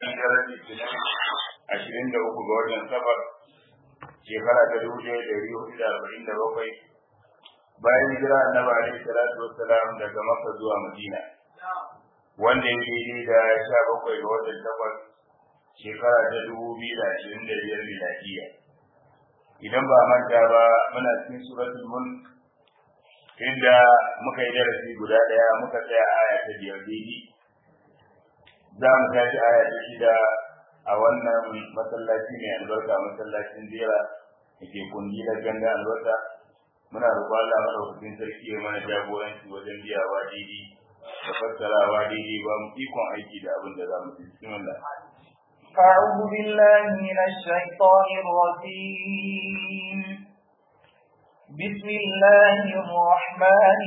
hijirar litinin ashirin da uku ga watan safar shekara ta dubu ɗaya da ɗari hudu da arba'in da bakwai bayan hijira annabi alaihi salatu wassalam daga makka zuwa madina wanda ya daidai da sha bakwai ga watan takwas shekara ta dubu biyu da ashirin da biyar miladiya idan ba manta ba muna cikin suratul mulk inda muka yi darasi guda ɗaya muka tsaya aya ta biyar daidai za mu tashi aya ta shida a wannan masallaci mai albarka masallacin jera da ke kundi da ganga albarka muna roƙon Allah madaukakin sarki ya mana jagoranci wajen biyawa daidai da fassarawa daidai ba mu ikon aiki da abin da za mu ji bismillah أعوذ بالله من الشيطان الرجيم بسم الله الرحمن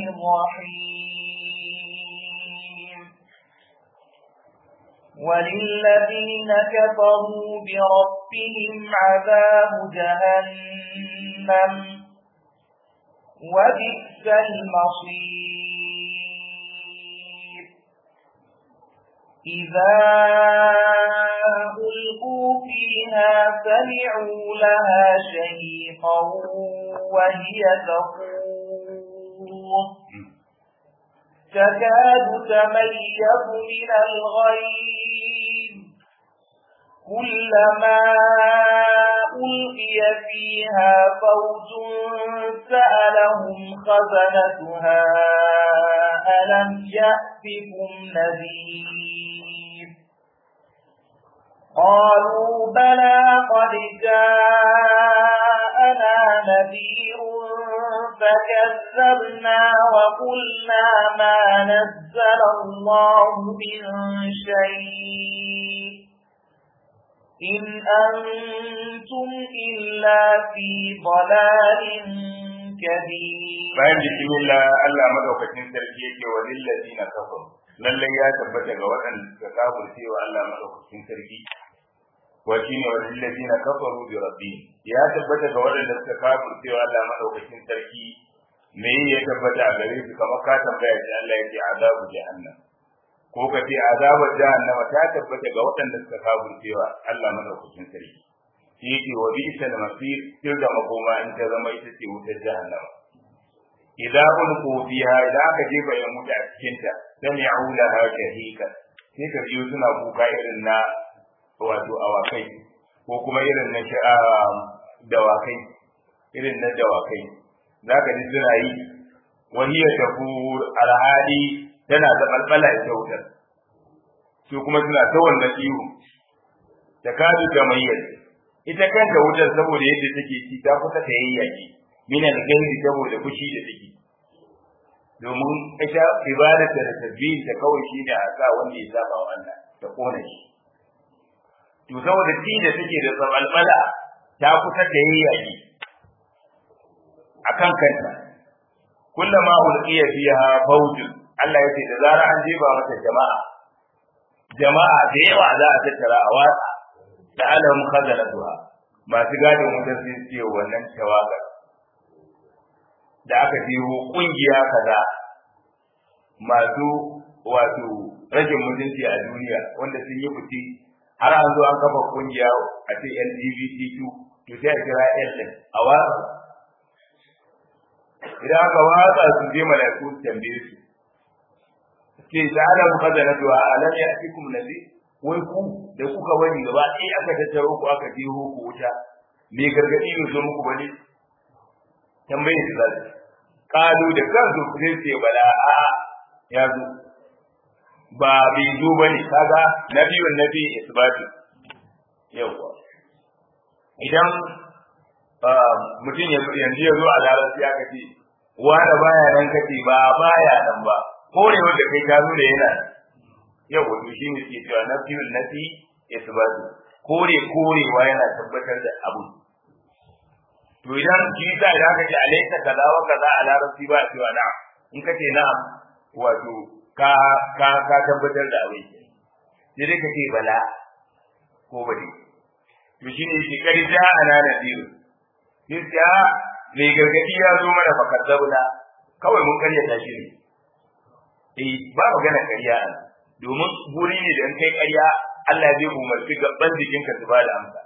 الرحيم وللذين كفروا بربهم عذاب جهنم وبئس المصير إذا ألقوا فيها سمعوا لها شهيقا وهي تفور تكاد تميز من الغيظ كلما ألقي فيها فوج سألهم خزنتها ألم يأتكم نذير قالوا بلى قد جاءنا نذير فكذبنا وقلنا ما نزل الله من شيء إن أنتم إلا في ضلال كبير bayan bismillah Allah madaukakin sarki yake wa lillazina kafaru lallai ya tabbata ga waɗanda suka kafirce wa Allah madaukakin sarki wa shine wa lillazina kafaru bi rabbihim ya tabbata ga waɗanda suka kafirce wa Allah madaukakin sarki me ya tabbata a gare su kamar ka tambaya shi Allah yake azabu jahannam ko ka ce azabar jahannam ta tabbata ga waɗanda suka kafirce wa Allah madaukakin sarki shi yake wa bi'sal masir tilda makoma in ta zama ita ce wutar jahannama idan ulqu fiha idan aka jefa ya mutu a cikin ta sami'u laha shahika sai ka biyo suna kuka irin na wato awakai ko kuma irin na dawakai irin na dawakai zaka ji suna yi wahiya tafur alhali tana da balbala ita wutar su kuma suna ta wannan ihu ta kadu ta mayyar ita kanta wutar saboda yadda take ci ta kusa ta yayyaki min al-ghairi saboda fushi da take domin ita ibadar da tasbih ta kawai shi da aka wanda ya saba wa Allah ta kona shi to saboda ci da take da tsabalbala ta kusa da yayyaki akan kanta kullama ulqiya fiha fawjun Allah yace da zara an jefa mata jama'a jama'a da yawa za a tattara a watsa da alam khazalatuha masu gadin wutar sun ce wannan tawagar da aka jeho kungiya kaza masu wato rashin mutunci a duniya wanda sun yi fice har an zo an kafa kungiya a ce LGBTQ to sai a kira L din a watsa idan aka watsa su je malaiku su tambaye su ce ta ala mukazzanatu alam ya'tikum nabi wai ku da kuka bani gaba ɗaya aka tattaro ku aka jeho ku wuta me gargadi ne zo muku bane tambaye su zai kalu da kansu sai ce bala a ya zo ba bai zo bane kaga nabiyun nabi isbatu yawa idan mutum yanzu ya zo a larabci aka ce wanda baya nan kace ba baya nan ba kore wanda kai ka nuna yana yau wato shi ne ke cewa nabiyun nabi isbatu kore korewa yana tabbatar da abu to idan shi ta idan aka ce alaika kaza wa kaza a larabci ba cewa na'am in ka ce na'am wato ka ka ka tabbatar da abin sai dai ka ce bala ko bade to shi ne shi kari ja ana nadiru sai ya mai gargadi ya zo mana fa kazzabuna kawai mun karyata shi ne eh ba magana karya domin guri ne da in kai karya Allah zai umarci gaban jikinka su ba da amsa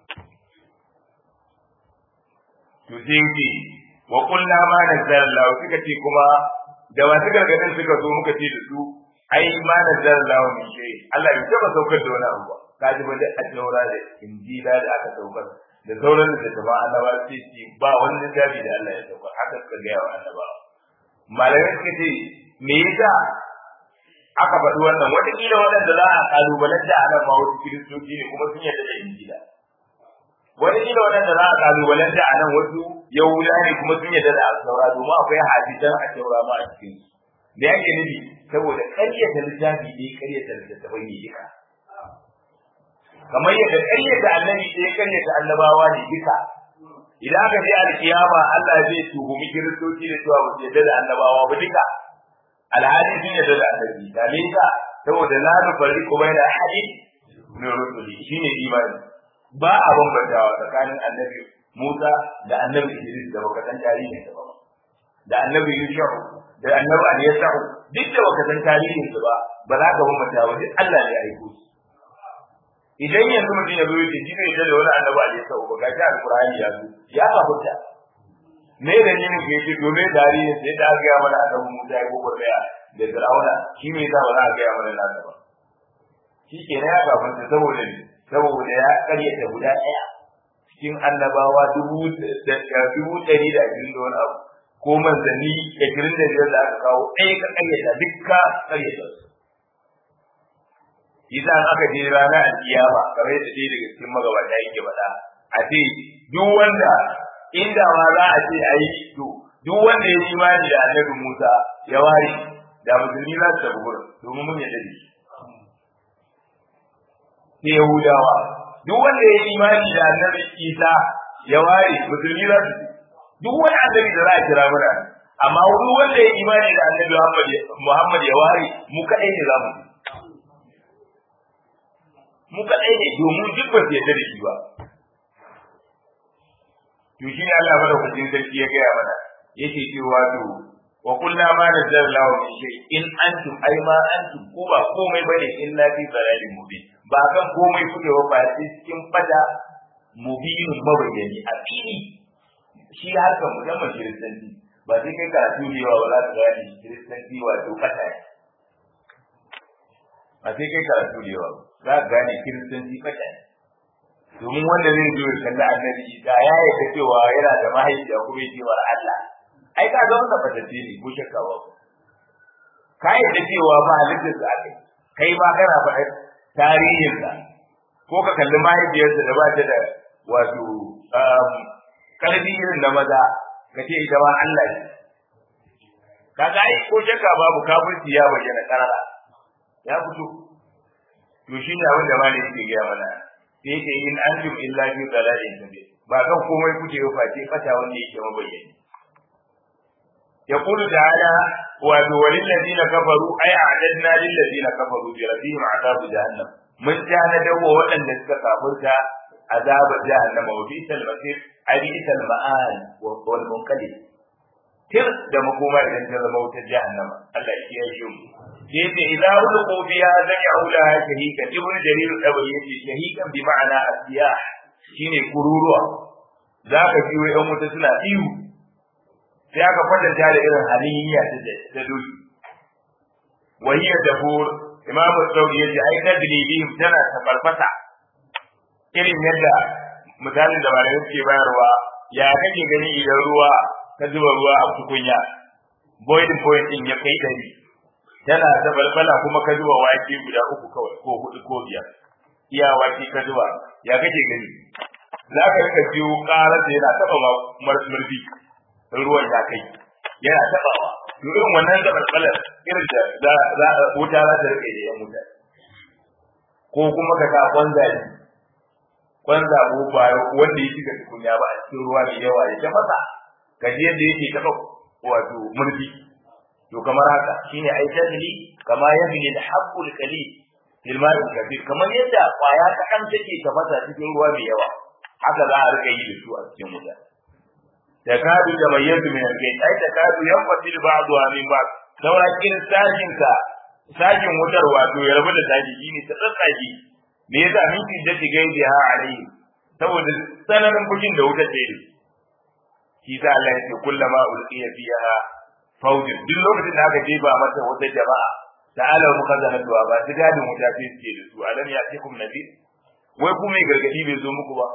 to sai yake wa kullu ma nazzala Allah suka ce kuma da wasu gargadin suka zo muka ce da su ai ma nazzala Allah min shay Allah bai taba saukar da wani abu ba kaji ba da ajaura da injila da aka saukar da sauran da jama'a annaba sai ce ba wani littafi da Allah ya saukar haka suka ga wa annaba malamai suka ce me yasa aka faɗi wannan wataƙila waɗanda za a kalubalanta a nan ma wasu kiristoci ne kuma sun yarda da injila wataƙila waɗanda za a kalubalanta a nan wasu yahuda ne kuma sun yarda da asaura domin akwai hadisan a taura ma a cikin su me yake nufi saboda ƙaryata littafi ne ƙaryata littattafai ne duka kamar yadda ƙaryata annabi ɗaya ƙaryata annabawa ne duka idan aka je alkiyama Allah zai tuhumi kiristoci da cewa ba su yarda da annabawa ba duka alhali sun yarda da annabi da me yasa saboda la nufarriqu baina ahadin min rusuli shine imani ba a bambantawa tsakanin annabi Musa da annabi Idris da baka san tarihin sa ba da annabi Yusuf da annabi Aliyahu duk da baka san tarihin su ba ba za ka bambanta ba duk Allah ne ya aiko su idan yanzu mutum ya zo ya ce shi ne da wani annabi Aliyahu ba ga shi alqur'ani ya zo ya kafurta me da yin ke ce domin tarihin sai da ga mana annabi Musa ya gobar da da Fir'auna shi me yasa ba za a ga mana nasa ba shi ke ya kafurta saboda ne saboda ya karyata guda ɗaya cikin annabawa dubu dubu ɗari da ashirin da wani abu ko manzanni ashirin da biyar da aka kawo ɗaya ka karyata dukka karyata su idan aka je rana alkiyama kamar yadda ɗaya daga cikin magabata yake faɗa a ce duk wanda inda ma za a ce a yi to duk wanda ya yi imani da annabi Musa ya ware da musulmi za su tafi gurin domin mun yadda da shi sai Yahudawa duk wanda ya yi imani da annabi Isa ya ware musulmi za su duk wani annabi da za a kira mana amma duk wanda ya yi imani da annabi Muhammad ya ware mu kaɗai ne za mu mu kaɗai ne domin duk ba su yarda da shi ba to shi ne Allah madaukakin sarki ya gaya mana yake cewa to wa kullu ma nazzala lahu min shay in antum ay ma antum ko ba komai bane illa fi dalalin mubin ba kan komai kuke wa ba sai cikin fada mubinin mabayyani a fili shi haka musamman kiristanci ba sai kai karatu ne wa wala ta gane kiristanci wato fata ba sai kai karatu ne wa za ka gane kiristanci fata domin wanda zai zo ya kalli annabi da ya yarda cewa yana da mahaifiya kuma yake wa Allah ai ka ga wannan fatacce ne ko shakka ba ka yarda cewa ba halittar da aka kai ma kana faɗa tarihin sa ko ka kalli mahaifiyarsa da ba ta da wato karfi irin na maza ka ce ita ma Allah ne kaga ai ko shakka babu kafirci ya bayyana karara ya fito to shine abin da malai yake gaya mana sai yake in antum illa fi dalalin kabir ba kan komai kuke yi face fata wanda yake mabayyani يقول تعالى وللذين كفروا أي أعددنا للذين كفروا بربهم عذاب جهنم من كان دو وأن كفرت عذاب جهنم وبئس المصير أي بئس المآل والمنقلب تر da makoma idan ta zama wutar jahannama Allah shi ya shi yace idza ulqu fiha sami'u laha shahikan ibnu jarir al-tabari yace shahikan bi ma'ana asiyah shine kururuwa zaka ji wai yan wuta suna ihu sai aka kwatanta da irin haliniya ta doki wa hiya dafur imamu sauri yace ai tadribihim tana tafarfasa irin yadda misalin da malamai suke bayarwa ya kake gani idan ruwa ka zuba ruwa a tukunya boiling point din ya kai dari tana da balbala kuma ka zuba wake guda uku kawai ko hudu ko biyar iya wake ka zuba ya kake gani za ka rika jiyo ƙarar da yana taɓa murfi ruwan ya kai yana taɓawa to irin wannan da balbalar irin da za wuta za ta rike da yan wuta ko kuma ka sa kwanza ne kwanza ko ba wanda ya shiga tukunya ba a cikin ruwa mai yawa ya tafasa ka ji yadda yake taɓa wato murfi to kamar haka shine ai tadli kama yahli al-haqqul qalil fil ma'il kathir kamar yadda kwaya ta kan take tafasa cikin ruwa mai yawa haka za a rika yi da su a cikin wuta takadu tamayyazu min al-bayt ai takadu yanfasil ba'daha min ba'd saura kin sajin ka sajin wutar wato ya rabu da saji shine ta tsatsage me yasa min shiddati gaidiha alayhi saboda tsananin fushin da wutar ta yi shi sa Allah ya ce kullama ulqiya fiha fawjin duk lokacin da aka jefa mata wata jama'a ta'ala mu kaza na duwa ba su gadin wuta sai suke da su alam ya ce kum nabi wai ku mai gargadi bai zo muku ba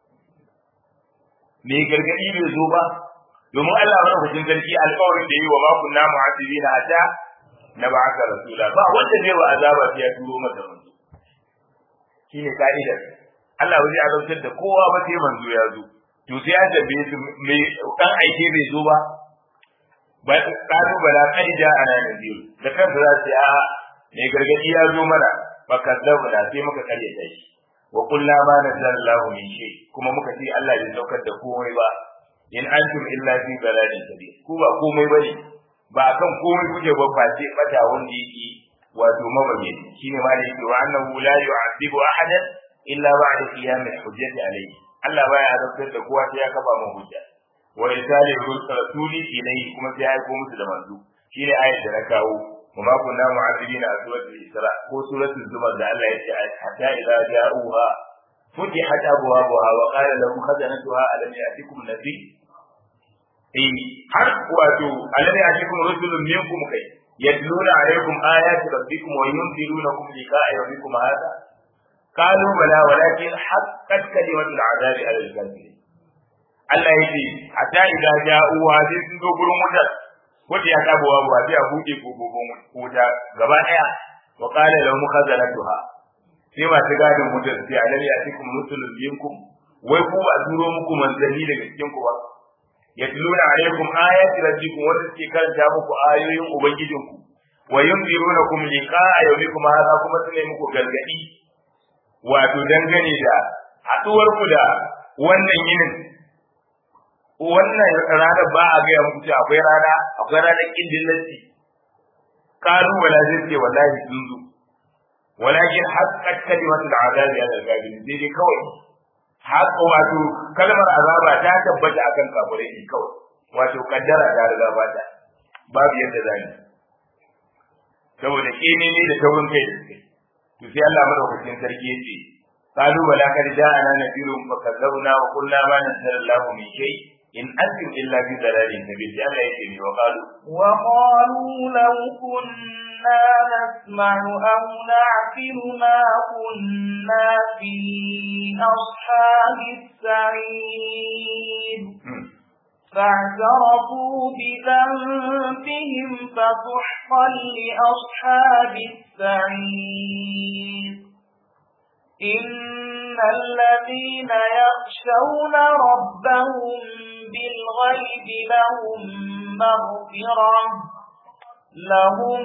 mai gargadi bai zo ba domin Allah ya rubuta sarki alƙawarin da yi wa ma kunna mu'adibina hatta na ba'aka rasula ba wanda zai wa azaba sai ya turo masa manzo shine ka'idar Allah ba zai azabtar da kowa ba sai manzo ya zo to sai ya dabbe su mai dan aike bai zo ba ba kalu bala kad ja'ana nadir da kansa za su a mai gargadi ya zo mana fa kadzabu da sai muka kare ta shi wa qulna ma nazzallahu min shay kuma muka ce Allah bai saukar da komai ba in antum illa fi dalalin kabir ku ba komai bane ba kan komai kuke ba face bata wanda yake wato mabaye shine ma da yake wa annahu la yu'adhibu ahadan illa ba'da qiyam al-hujjati alayhi Allah baya azabtar da kowa sai ya kafa mu hujja wa irsali rasuli ilayhi kuma sai ya aiko musu da manzo shine ayat da na kawo وما كنا معذبين سورة الإسراء هو سورة الزمر ده الله يتعالى حتى إذا جاءوها فتحت أبوابها وقال لهم خزنتها ألم يأتكم نذير eh har wato alladhi atikum rusulun minkum kai yatluna alaykum ayati rabbikum wa yunzirunakum liqa'a yawmikum hadha qalu bala walakin haqqat kalimatul azabi ala al-kafirin Allah yake hatta idza ja'u wa sai sun zo gurin wutar wanda ya tabo wa ba sai a buɗe kofofin wuta gaba daya wa qala lahum khazanatuha sai masu gadin wutar sai alladhi atikum rusulun minkum wai ku ba turo muku manzanni daga cikin ku ba yatluna alaikum ayati rabbikum wanda suke karanta muku ayoyin ubangijinku wa yunzirunakum liqa'a yawmikum hadha kuma sune muku gargadi wato dangane da haduwar ku da wannan yinin wannan ranar ba a gaya muku cewa akwai rana akwai ranar kindillanci kalu wala zai ce wallahi sun zo walakin haqqat kalimatul azabi ala al-kafirin dai dai kawai haka wato kalmar azaba ta tabbata akan kafirai ne kawai wato kaddara ta riga ba ta babu yadda za ni saboda kene ne da taurin kai da suke to sai Allah madaukakin sarki ya ce qalu wala kad ja'ana nadirun fa kadzabna wa qulna ma nazzala Allahu min shay in antum illa fi dalalin kabir sai Allah ya ce ni wa qalu wa qalu law kunna nasma'u aw na'qilu ma kunna fi ashabis sa'id فاعترفوا بذنبهم فسحقا لأصحاب السعير إن الذين يخشون ربهم بالغيب لهم مغفرة لهم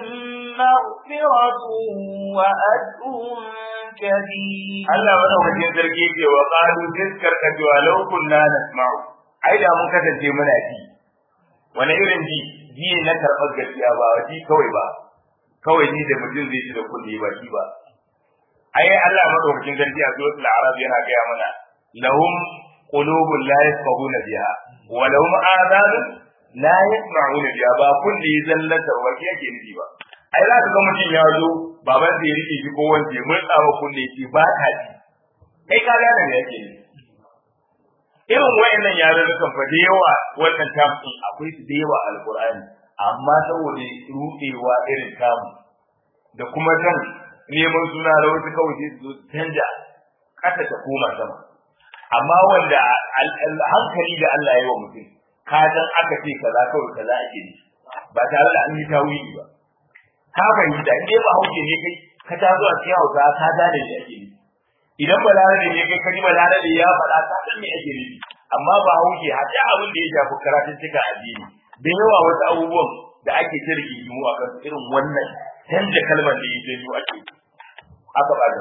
مغفرة وأجر كبير Allah madaukakin sarki ce wa qalu tiskar ka cewa law kunna nasma'u ai da mun kasance muna ji wani irin ji ji na karɓar gaskiya ba ji kawai ba kawai ji da mutum zai ji da kulli ba shi ba ai Allah madaukakin sarki a suratul arab yana gaya mana lahum qulubun la yafqahuna biha wa lahum adhanun la yasma'una biha ba kulli zallata wa yake nufi ba ai za ka ga mutum ya zo baban zai rike shi ko wanda ya murtsa wa kunne shi ba ta ji kai ka gane me yake nufi irin wayannan yarurrukan fa da yawa wannan tamu akwai su da yawa alqur'ani amma saboda rudewa irin tamu da kuma kan neman suna da wasu kawai sai su zo canja kasa ta koma sama amma wanda hankali da Allah ya yi wa mutum ka dan aka ce kaza kawai kaza ake yi ba tare da an yi tawili ba ka fahimta in dai ba hauke ne kai ka ta zuwa cikin hausa ka gane me ake yi idan balarabe ne kai kaji balarabe ya faɗa ka san me ake nufi amma ba hauke hatta abin da ya shafi karatun cika addini da yawa wasu abubuwan da ake ta rigingimu a kan irin wannan canja kalmar da ya janyo ake aka bada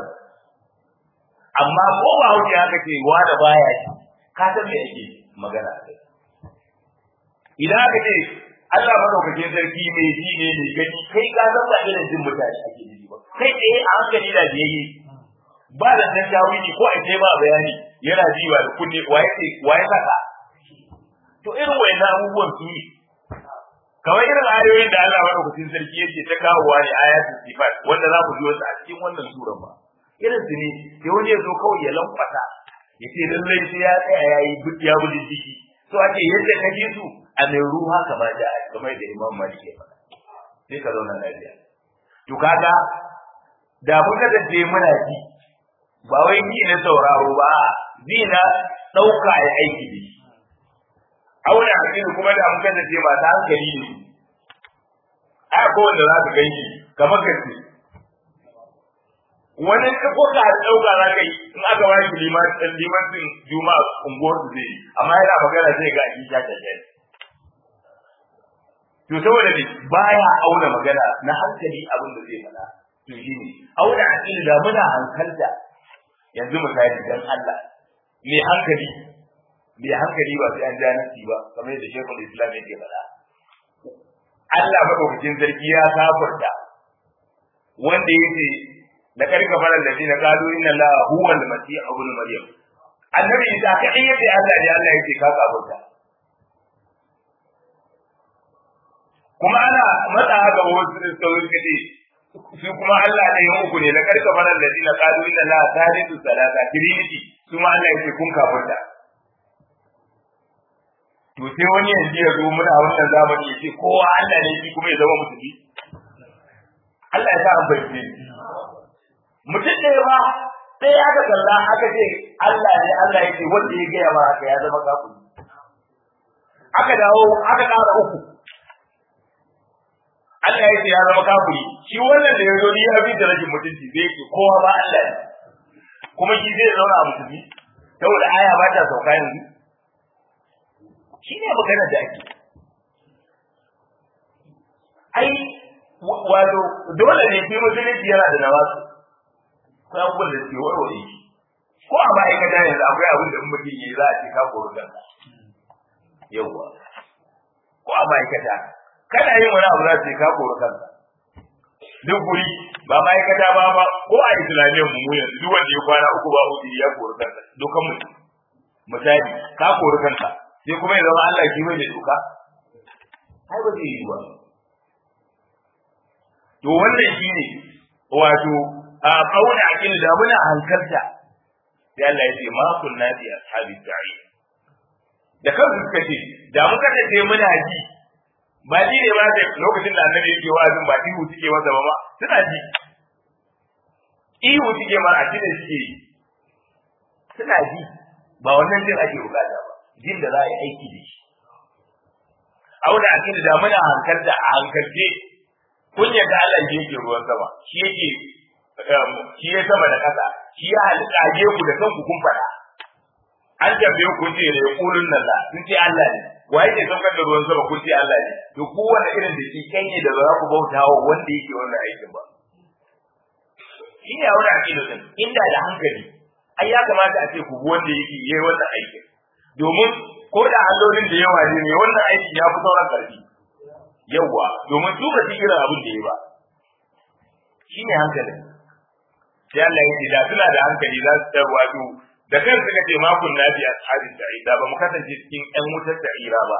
amma ko ba hauke haka ce wa da baya shi ka san me ake magana a kai idan aka ce Allah madaukakin sarki mai ji ne mai gani kai ka san ba irin jin mutane ake ji ba kai tsaye a hankali da biyayye ba da dan tawili ko a ba bayani yana ji ba da kunne waye ce waye saka to irin wayannan abubuwan su ne kamar irin ayoyin da Allah madaukakin sarki yake ta kawowa ne ayatul sifat wanda za mu ji wasu a cikin wannan suran ba irin su ne sai wani ya zo kawai ya lankwasa ya ce lallai sai ya tsaya ya yi ya buji jiki so ake yadda ka ji su a mai ruwa kamar da kamar da imam malik ya faɗa sai ka zauna lafiya to kaga da mun kasance muna ji ba wai ni na sauraro ba ji na ɗauka ya aiki da shi aure hakiki kuma da mun kasance ba ta hankali ne a ko wanda za ka ganshi kamar kace wani ka ko ka dauka za ka yi in aka ba shi liman dan liman din juma'a unguwar su zai amma yana magana sai ga shi ta tace to saboda ne baya auna magana na hankali abin da zai faɗa to shine auna hakiki da muna hankalta yanzu misali dan Allah mai hankali mai hankali ba sai an ja nasi ba kamar yadda Sheikhul Islam yake faɗa Allah madaukakin sarki ya kafirta wanda yake da karka faran da dina qalu inna la huwa al-masih ibn maryam annabi isa ka in yace Allah ne Allah yake ka kafirta kuma ana matsa ga wasu da sauran kace shi kuma Allah ne ya uku ne da karka faran da dina qalu inna la thalithu salata trinity kuma Allah yake kun kafirta to sai wani yanzu ya zo muna wannan zamani ya ce kowa Allah ne shi kuma ya zama musulmi Allah ya sa an bayyane mutum ɗaya ba sai ya ga kalla aka ce Allah ne Allah ya ce wanda ya gaya ma haka ya zama kafiri aka dawo aka ƙara uku Allah ya ce ya zama kafiri shi wannan da ya zo ni ya bi da rashin mutunci sai ya ce kowa ba Allah ne kuma shi zai zauna a musulmi saboda aya ba ta sauka yanzu shi ne magana da ake ai wato dole ne shi musulunci yana da nawasu ko abubuwan da suke warware shi ko a ma'aikata yanzu akwai abin da mutum yi za a ce ka kori kanka yawwa ko a ma'aikata kana yin wani abu za su ce ka kori kanka duk guri ba ma'aikata ba ba ko a islamiyyar mu yanzu duk wanda ya kwana uku ba uku ya kori kanka dukan mu misali ka kori kanka sai kuma ya zama Allah shi mai da doka ai ba zai yi ba to wannan shine wato a kauna akin da muna hankalta sai Allah ya ce ma kunna bi ashabi sa'i da kansu suka ce da muka ce muna ji ba ji ne ba da lokacin da annabi yake wa'azin ba ihu suke masa ba suna ji ihu suke ma a cikin suke yi suna ji ba wannan jin ake bukata ba jin da za a yi aiki da shi auna akin da muna hankalta a hankalce kun yadda Allah shi yake ruwan sama shi yake shi ya sama da ƙasa shi ya halitta ku da kanku kun faɗa an tambaye ku ce da yaqulun nan la sun ce Allah ne wa yake saukar da ruwan sama kun ce Allah ne to kowanne irin da shi kan ne da za ku bauta wa wanda yake wannan aikin ba shi ne aure akidu din inda da hankali ai ya kamata a ce ku bi wanda yake yayi wannan aikin domin ko da allolin da yawa ne ne wannan aikin ya fi sauran karfi yawwa domin su ba su irin abin da ya ba shi ne hankalin sai Allah ya ce da suna da hankali za su tarwa to da kan suka ce ma kun nabi ashabin sa'ida ba mu kasance cikin ƴan wutar sa'ira ba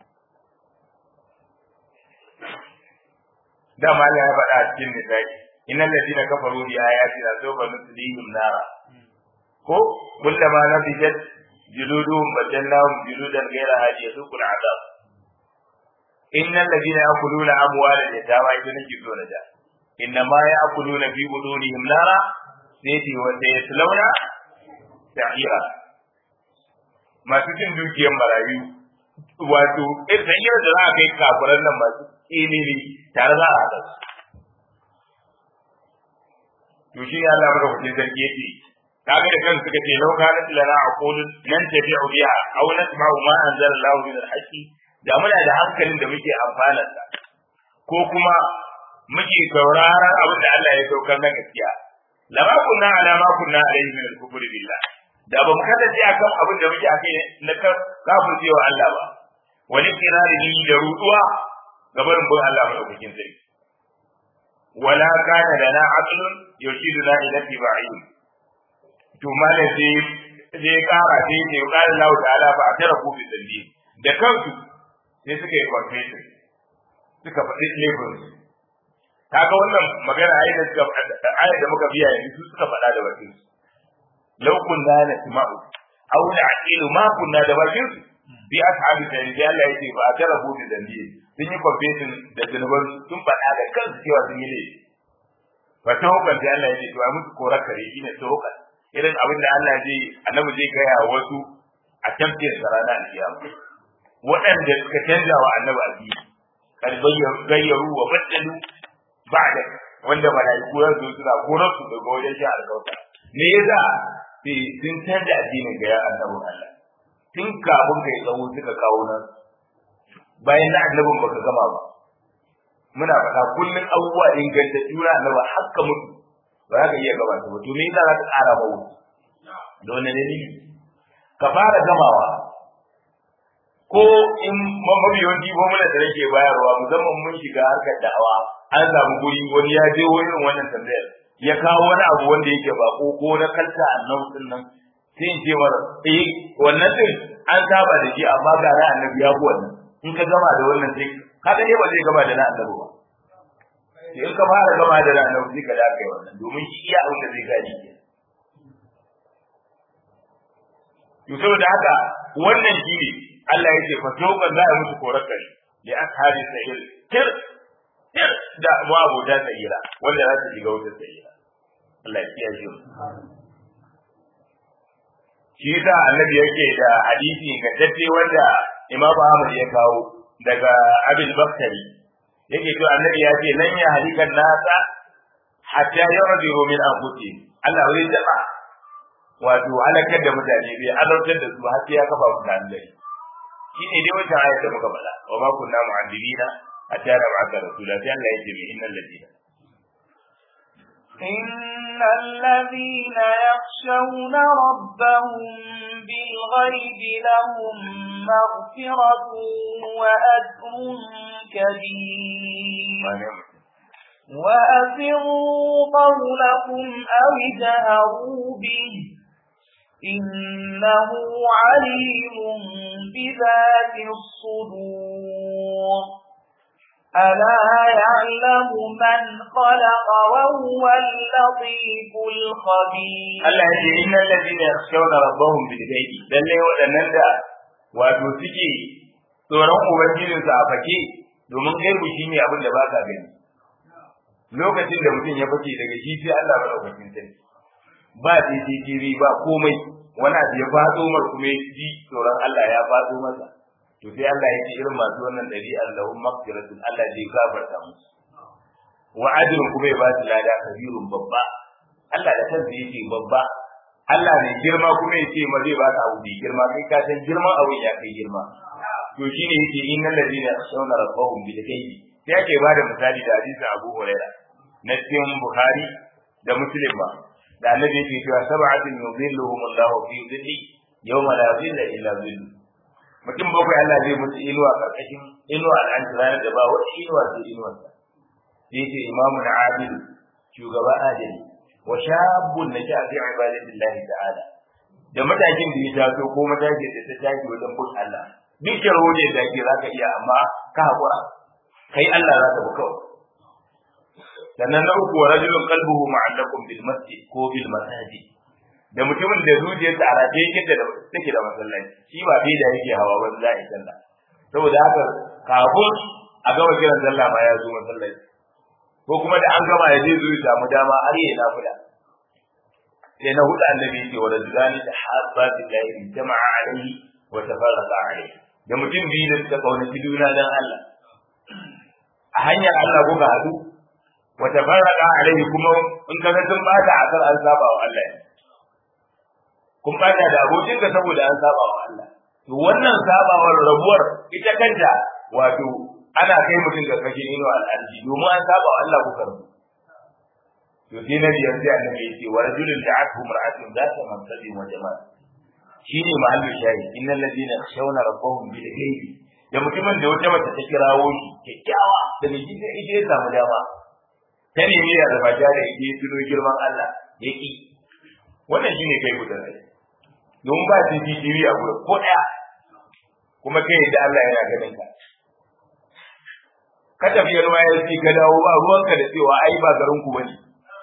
da ma ya faɗa a cikin nisa'i innal ladina kafaru bi ayatina sawfa nuslihim nara ko kullama nabijat juluduhum badalnahum juludan ghayra hadi yasuqul adab innal ladina yakuluna amwala yatama idan nake so na da inna ma ya'kuluna fi budunihim nara sai wa sayaslawna sa'ira masu cin dukiyar marayu wato sa'ira da za a kai kafiran nan masu tsinini tare za a haɗa su to shi ne Allah madaukakin sarki yake kaga da kansu suka ce lau kana lana aqulun nan tabi'u biha aw nasma'u ma anzala Allahu min al-haqqi da muna da hankalin da muke amfana da ko kuma muke sauraron abin da Allah ya saukar na gaskiya lama kunna ala ma kunna alayhi min al-kufr billah da ba mu kasance akan abin da muke akai na kafircewa Allah ba wani kirari da ruduwa gabarin bin Allah madaukakin sarki wala kana lana aqlun yushiduna ila tibai to mala sai sai kara sai ce qala Allah ta'ala fa atarafu bi dhalli da kansu sai suka yi confession suka faɗi laifin kaga wannan magana ayi da suka ayi da muka biya yanzu su suka faɗa da bakin su law kunna nasma'u aw na'qilu ma kunna da bakin su bi ashabi da da Allah yake ba ta rabu da dambi sun yi confession da zunuban sun faɗa da kansu cewa sun yi ne fa ta hukan da Allah yake to a musu korar kare shine ta hukan irin abin da Allah zai annabi zai gaya wasu a tafsir sarana al-kiyama waɗanda suka canza wa annabi addini kad gayyaru wa baddalu ba'da wanda malaiku ya zo suna korar su daga wajen shi alƙawta me yasa sai sun canza addinin ga ya annabin Allah tun kafin kai tsawo suka kawo nan bayan na annabin baka gama ba muna faɗa kullun abubuwa inganta juna annaba hakka mutu ba za ka iya gaba ta ba to me yasa za ka ƙara ba wuce da wani dalili ka fara gamawa ko in mabiyanci ko muna da nake bayarwa musamman mun shiga harkar da'awa an samu guri wani ya je irin wannan tambayar ya kawo wani abu wanda yake bako ko na kalta annabi din nan sai in ce mar eh wannan din an saba da shi amma ga na annabi ya wannan in ka gama da wannan sai ka ga ba zai gama da na annabi ba sai in ka fara gama da na annabi sai ka da kai wannan domin shi iya abin da zai gani ke to saboda haka wannan shi ne Allah ya ce fa tauban za a musu korakari li ashabi sa'ir tir tir da babu da sa'ira wanda za su shiga wutar sa'ira Allah ya kiyaye mu shi yasa annabi yake da hadisi ga dace wanda Imam Ahmad ya kawo daga Abin Baktari yake cewa annabi ya ce lan ya halikan nasa hatta yarjiru min anfusihim Allah wai jama'a wato halakar da mutane bai azabtar da su har sai ya kafa mutane dare shi ne dai wancan ayat da muka faɗa wa ma kunna mu'adibina hatta nab'atha rasula sai Allah ya ce mai innal ladina إن الذين يخشون ربهم بالغيب لهم مغفرة وأجر كبير وأسروا قولكم أو اجهروا به إنه عليم بذات الصدور ألا يعلم من خلق وهو اللطيف الخبير Allah ya ce innal ladina yakhshawna rabbahum bil ghaibi lalle waɗannan da wato suke tsoron ubangijin su a fake domin gaibu shine abin da ba ka gani lokacin da mutum ya fice daga shi sai Allah madaukakin sarki ba CCTV ba komai wani abu ya faɗo mar kuma ya ji tsoron Allah ya faɗo masa to sai Allah ya ce irin masu wannan ɗabi'ar lahum maghfiratun Allah zai gafarta musu wa ajrun kuma ya ba su lada kabirun babba Allah da kansa yake babba Allah ne girma kuma ya ce ma zai ba ka abu mai girma kai ka san girman abu ya kai girma to shine yake innal ladina yakhshawna rabbahum bil ghaibi sai ake ba da misali da hadisin Abu Huraira na cikin Bukhari da Muslim ba da annabi yake cewa sab'atin yudhilluhum Allah fi dhilli yawma la dhilla illa dhillu mutum bakwai Allah zai musu inuwa karkashin inuwa al'anci ranar da ba wata inuwa sai inuwa sa sai ce imamun adil shugaba adali wa shabbun na shafi ibadatillahi ta'ala da matakin da ya taso ko matakin da ta tashi wajen bin Allah duk yaro ne da ke zaka iya amma ka hakura kai Allah za ka bi kawai sannan na uku wa rajulun qalbuhu ma'allakum bil masjid ko bil masajid da mutumin da zuciyarsa a rataye yake da take da masallaci shi ba bai da yake hawa ba za a yi sallah saboda haka kafin a gama kiran sallah ma ya zo masallaci ko kuma da an gama ya je zo ya samu dama har ya nafuda sai na hudu annabi yake wa rajulani da habba billahi jama'a alaihi wa tafarraqa alaihi da mutum biyu da suka kaunaci juna dan Allah a hanyar Allah ko ga hadu wa tafarraqa alaihi kuma in ka ga sun bata a kan an saba wa Allah kun bata da abokin ka saboda an saba wa Allah to wannan sabawar rabuwar ita kanta wato ana kai mutum ga kashe ino al'arji domin an saba wa Allah kuka rabu to sai na biyar sai annabi yake wa rajulun da'athu mar'atun zata mansabin wa jama'a shine mahallin shayi innal ladina yakhshawna rabbahum bil ghaibi da mutumin da wata mace ta kirawo shi kyakkyawa da mai gida ita ya samu dama ta nemi ya zama da ita ya tuno girman Allah ya ki wannan shine kai gudan rai don ba CCTV a gurin ko daya kuma kai da Allah yana ganin ka ka tafi yarwa ya ci ka dawo ba ruwanka da cewa ai ba garin ku bane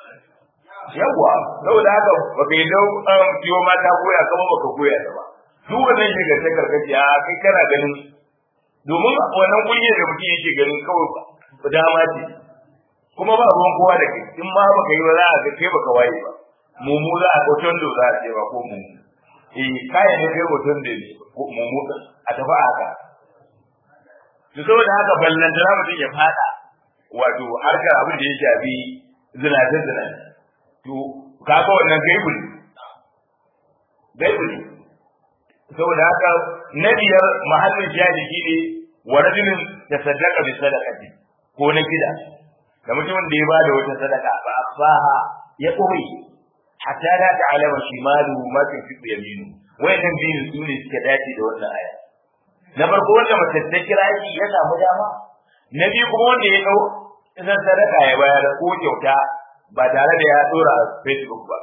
yawwa saboda haka baka yi dau fiyo mata koya kama baka koya ta ba duk wannan shiga ta karkace a kai kana ganin domin wannan kunyar da mutum yake ganin kawai dama ce kuma ba ruwan kowa da kai in ma baka yi ba za a ga kai baka waye ba mumu za a hoton da za a ce ba ko mumu eh kayan ne kai hoton da ne mumu a tafi haka to saboda haka ballan da mutum ya fada wato harkar abin da ya shafi zinace zinace to kaga wannan gaibu ne gaibu ne saboda haka na biyar mahallin shahidi ne wa rajulin tasaddaqa bi sadaqati ko na gida da mutumin da ya bada wata sadaka ba afaha ya koyi hatta la ta'lama shimalu ma tunfiqu yaminu wayannan biyu su ne suka dace da wannan aya na farko wanda mace ta kira shi ya samu dama na biyu kuma wanda ya dau idan sadaka ya bayar ko kyauta ba tare da ya dora a Facebook ba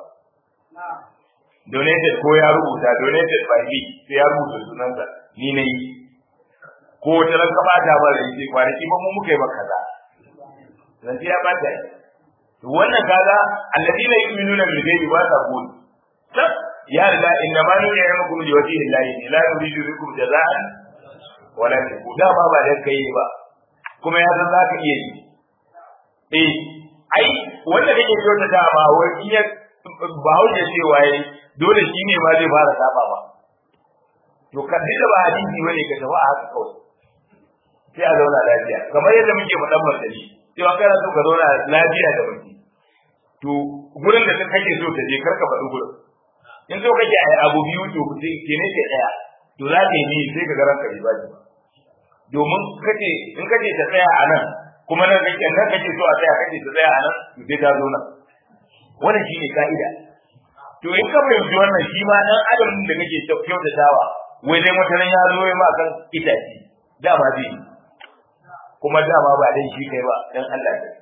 donated ko ya rubuta donated by me sai ya rubuta sunansa ni ne ko wata ran ka bata ba da yake kwanaki ba mu muka yi maka kaza zan ya bata to wannan kaga alladina yu'minuna bil ghaibi wa taqul tab ya la inna ma nu'imukum li wajhi llahi la nuridu bikum jazaan wala da ba ba da kai ba kuma ya san zaka iya yi eh ai wanda kake kyautata ba wai in ya ba hauke cewa yayi dole shi ne ma zai fara saba ba to kan da ba hadisi bane ka tafi a haka kawai sai a zauna lafiya kamar yadda muke faɗan martani cewa kana so ka zauna lafiya da mutum to gurin da kake so ka je kar ka faɗi gurin in so kake a abu biyu to ke ne ke ɗaya to za ka yi ni sai ka ga ranka ba ji domin kace in kace ta tsaya a nan kuma nan kake nan kake so a tsaya kace ta tsaya a nan to sai ta zo nan wannan shine ka'ida to in ka fahimci wannan shi ma dan adam da kake kyautatawa wai dai mutanen ya zo ma kan itace dama zai kuma dama ba dan shi kai ba dan Allah ne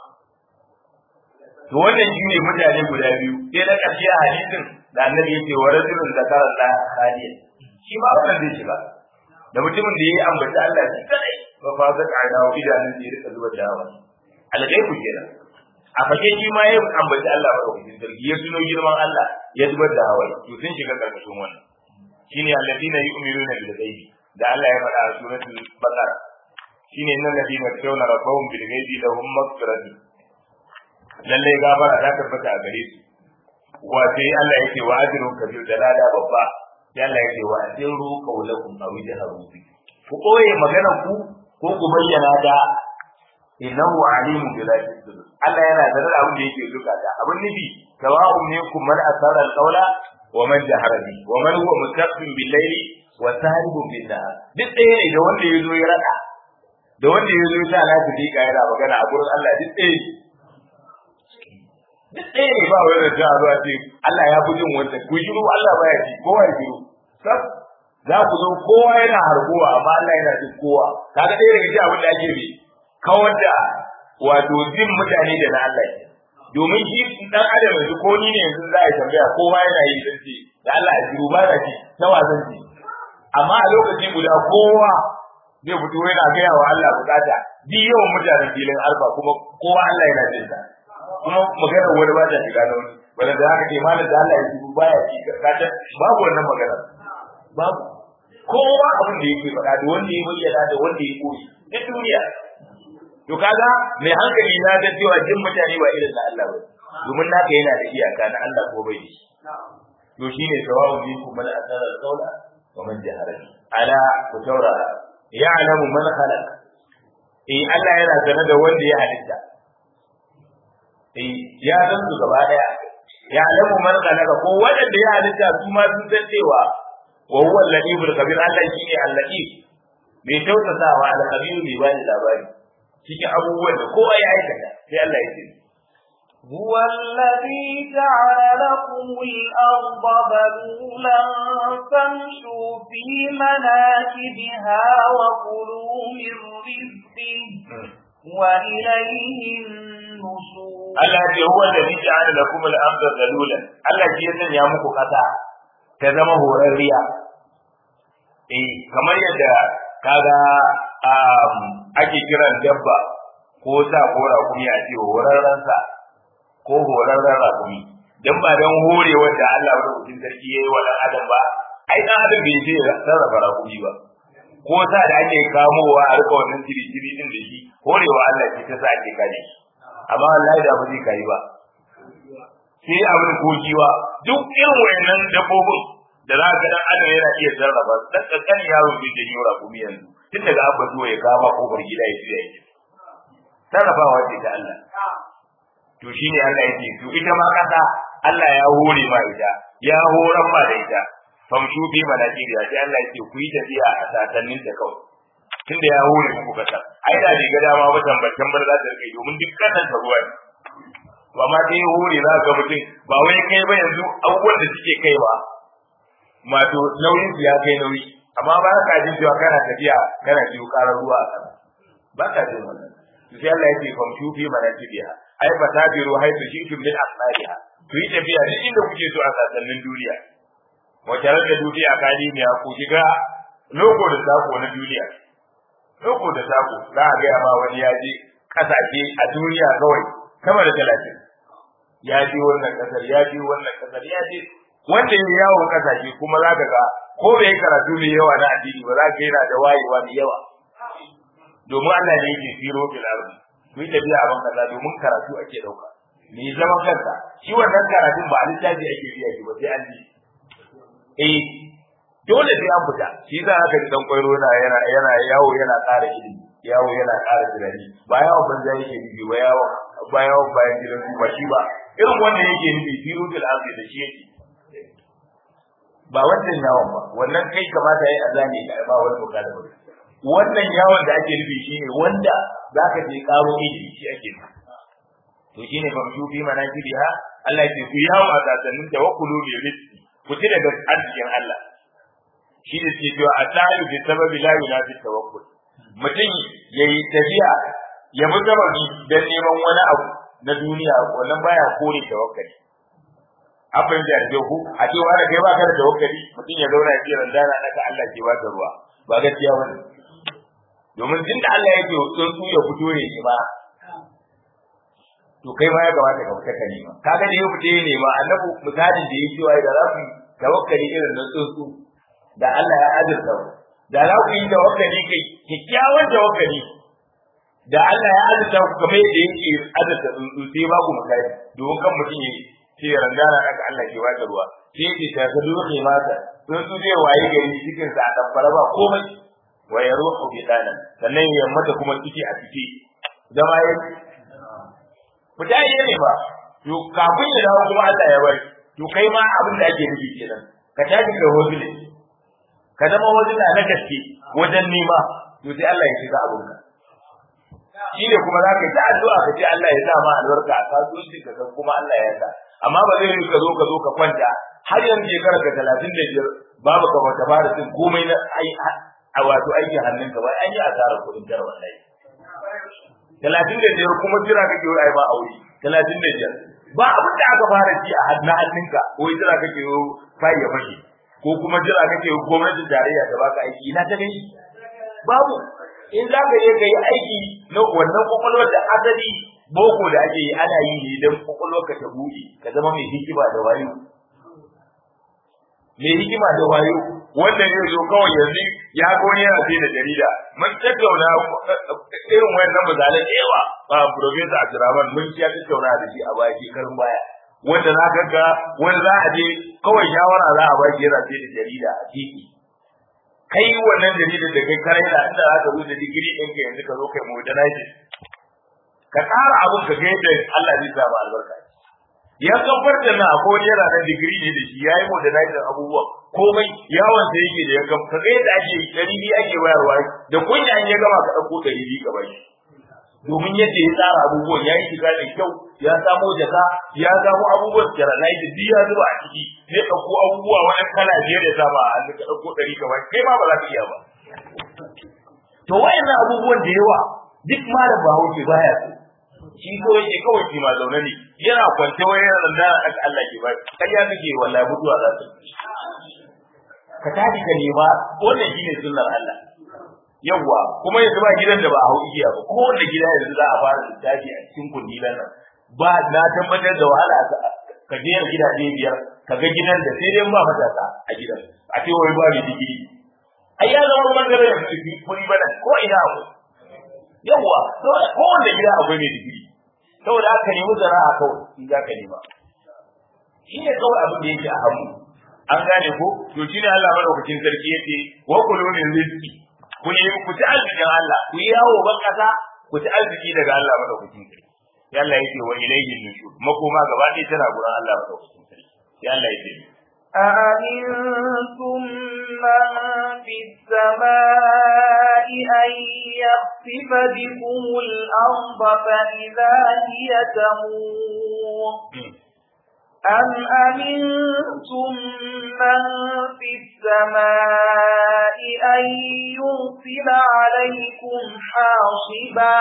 to wannan shi ne mutane guda biyu sai na ƙarshe a hadisin da annabi yake wa rajulun zakara Allah khaliyan shi ma wannan zai shiga da mutumin da yayi ambata Allah shi kadai ba fa zaka aina wa idanun da ya rika zuba dawa alghaibu kenan a fake shi ma ya ambaci Allah ba da sarki ya tuno girman Allah ya zubar da hawaye to sun shiga karkashin wannan shine alladina yu'minuna bil ghaibi da Allah ya faɗa a suratul baqara shine innal ladina tawna rabbahum bil ghaibi lahum maghfiratun lalle gafara ta tabbata a gare su wa sai Allah yake wa ajrun kabir da lada babba sai Allah yake wa asiru qawlakum aw jaharu bi ku koye magana ku ko ku bayyana da innahu alimun bi zati sudur Allah yana da abin da yake duka da abin nufi sawa'un minkum man asara al-qawla wa man jahara bi wa man huwa mustaqim bil layli wa sahibun bin nahar duk ɗaya ne da wanda yazo ya raka da wanda yazo ya sa lafi dika yana magana a gurin Allah duk ɗaya duk ɗaya ne ba wani da zuwa ce Allah ya fi jin wancan ku shiru Allah baya ji kowa ya shiru sab za ku zo kowa yana harbuwa amma Allah yana jin kowa kaga ɗaya daga cikin abin da ake bi kawar da wato jin mutane da na Allah domin shi dan adam yanzu ko ni ne yanzu za a tambaya kowa yana yi dan ce da Allah ya shiru ba da shi na wazan ji amma a lokaci guda kowa zai fito yana gaya wa Allah bukata duk yawan mutanen filin alfa kuma kowa Allah yana jin ta kuma maganar wani ba ta shiga da wani wanda da haka ke malam da Allah ya shiru baya ci kata babu wannan magana babu kowa abin da yake faɗa da wanda ya bayyana da wanda ya koyi duk duniya to kaga mai hankali na ga cewa jin mutane ba irin na Allah ba domin naka yana da iyaka na Allah ko bai da shi to shine sawabu minkum man asara al-qawla wa man jahara ala ku taurara ya'lamu man khalaq eh Allah yana sanar da wanda ya halitta eh ya san su gaba daya ya'lamu man khalaqa ko wanda ya halitta su ma sun san cewa wa huwa al-latiful khabir Allah shine al-latif mai tausasawa al-khabir mai bani labari cikin abubuwan da kowa ya aikata sai Allah ya ce هو الذي جعل لكم الأرض ذلولا فامشوا في مناكبها وكلوا من رزقه وإليه النشور Allah ce huwa alladhi ja'ala lakum al-ardha zalulan Allah shi ya sanya muku kasa ta zama horarriya eh kamar yadda kaga ake kiran dabba ko sa ko rakumi a ce horarren sa ko horarren rakumi dan ba dan hore wanda Allah wa rubutun sarki yayi wa dan adam ba ai dan adam bai je sarrafa rakumi ba ko sa da ake kamowa a rika wannan tiri-tiri din da shi horewa Allah ce ta sa ake kare shi amma wallahi da ba zai kai ba sai abin kokiwa duk irin wayannan dabbobin da za ka dan adam yana iya sarrafa dan kankan yaro bai da yura kuma yanzu tun daga abba zuwa ya kama kofar gida ya tsaya yake sarrafawa ce ta Allah to shine Allah yake to ita ma kasa Allah ya hore ma ita ya horan ma da ita famshu bi manajiriya sai Allah yake ku yi tafiya a sasannin ta kawai tunda ya hore muku kasa ai da riga dama ba tambatan bar za ta rike domin duk kasan ta ruwa ne to amma dai hore za ga mutum ba wai kai ba yanzu abubuwan da suke kai ba mato nauyin su ya kai nauyi amma ba ka jin cewa kana tafiya kana jiyo karar ruwa a kasa ba ka jin wannan to sai Allah yake famshu bi manajiriya ai fatabiru haitu shi'tum min asnariha ku yi tafiya duk inda kuke so a sasannin duniya wace rage duniya kalimiya ku shiga loko da sako na duniya loko da sako za a gaya ma wani ya je kasashe a duniya kawai sama da talatin ya je wannan kasar ya je wannan kasar ya je wanda ya yawon kasashe kuma za ka ga ko bai karatu mai yawa na addini ba za ka yana da wayewa mai yawa domin Allah ne yake firo fil ardi ku yi tafiya a ban kaza domin karatu ake dauka me zaman kanka shi wannan karatun ba a littafi ake biya shi ba sai an ji eh dole sai an fita shi za ka ji dan kwairo yana yana yana yawo yana ƙara ilimi yawo yana ƙara tunani ba yawo banza yake nufi ba yawo ba yawo bayan gidan su ba shi ba irin wanda yake nufi firutul ardi da shi yake ba wannan yawon ba wannan kai kamata yayi azani da ba wani bukata ba wannan yawon da ake nufi shine wanda zaka je karo ilimi shi ake nufi to shine fa su fi manajibiha Allah ya ce ku yawo a sasannin tawakkulu bi rizqi ku ci daga arzikin Allah shi da ke cewa atayu bi sababi la yunafi tawakkul mutum yayi tafiya ya bi sababi dan neman wani abu na duniya wannan baya kore tawakkali abin da ya ku a ce wani kai ba ka da tawakkali mutum ya zauna ya ce randana naka Allah ke ba ka ruwa ba gaskiya bane domin tunda Allah yake tsuntsu ya fito ne ba to kai ma ya kamata ka fita ka nema kaga da ya fita ya nema annabi misalin da yake cewa da za ku tawakkali irin na tsuntsu da Allah ya azurta ku da za ku yi tawakkali kai kikkiawan tawakkali da Allah ya azurta ku kamar yadda yake azurta tsuntsu sai ba ku misali domin kan mutum ya ce rangana aka Allah ke baka ruwa sai ce ta ka dole mata tsuntsu zai waye gari cikin sa a tabbara ba komai wa ya ruhu bi dana sannan ya mata kuma ciki a ciki zama ya fita yi ne ba to kafin ya dawo kuma Allah ya bari to kai ma abin da ake nufi kenan ka tashi da hozule ka zama hozula na gaske wajen nema to sai Allah ya shiga abin ka shi ne kuma za ka yi ta addu'a ka ce Allah ya sa ma albarka a kasuwancin ka kuma Allah ya sa amma ba zai yi ka zo ka zo ka kwanta har yanzu shekara ka talatin da biyar babu ka bata fara cin komai na a wato aikin hannunka ba an yi asarar kuɗin jar wallahi talatin da biyar kuma jira kake wai ai ba aure talatin da biyar ba abin da aka fara ci a hannun hannunka wai jira kake yi fai ya fashe ko kuma jira kake yi gwamnatin tarayya ta baka aiki ina ta gani babu in za ka je ka yi aiki na wannan kwakwalwar da asali boko da ake yi ana yi ne don kwakwalwar ka ta buɗe ka zama mai hikima da wayo mai hikima da wayo wanda zai zo kawai yanzu ya ga wani yana sai da jarida mun tattauna irin wayannan misalan da yawa ba professor Abdurrahman mun ya tattauna da shi a baya shekarun baya wanda za ka ga wani za a je kawai shawara za a ba shi yana sai da jarida a titi kai wannan jaridar da kai kare da inda za ka zo da digiri ɗin ka yanzu ka zo kai modernize ka tsara abin ka ga yadda Allah zai sa ba albarka ya kafar da na ko yana da digiri ne da shi yayi modernize abubuwa komai yawan sa yake da ya kam ka ga yadda ake dari biyu ake bayarwa da kunya an ya gama ka dauko dari biyu ka bashi domin yadda ya tsara abubuwan ya yi shiga da kyau ya samo jaka ya samo abubuwan sterilite duk ya zuba a ciki sai ɗauko abubuwa wani kala biyar ya saba a hannu ka ɗauko ɗari ka bashi kai ma ba za ka iya ba to wayannan abubuwan da yawa duk malam bahaushe baya so shi ko yake kawai shi ma zaune ne yana kwance wai yana da aka Allah ke ba kai ya kake wallahi mutuwa za ta ka tashi ka nema wannan shine sunnar Allah yawwa kuma yanzu ba gidan da ba a hau igiya ba ko wanda gida yanzu za a fara littafi a cikin kundilan nan ba na tabbatar da wahala ka je gidaje biyar ka ga gidan da sai dai ba matasa a gidan a ce wai ba mai digiri ai ya zama bangare da kuri bana ko ina akwai yawwa ko wanda gida akwai mai digiri saboda haka nemi zara'a kawai in za ka nema shi ne kawai abin da yake a hannu an gane ko to shi ne Allah madaukakin sarki yace wa kulu min rizqi ku yi ku ci arzikin Allah ku yi yawo ban kasa ku ci arziki daga Allah madaukakin sarki sai Allah yake wa ilayhi nushur makoma gaba ɗaya tana gurin Allah madaukakin sarki sai Allah yake أأمنتم من في السماء أن يخسف بكم الأرض فإذا هي تمور أم أمنتم من في السماء أن يرسل عليكم حاصبا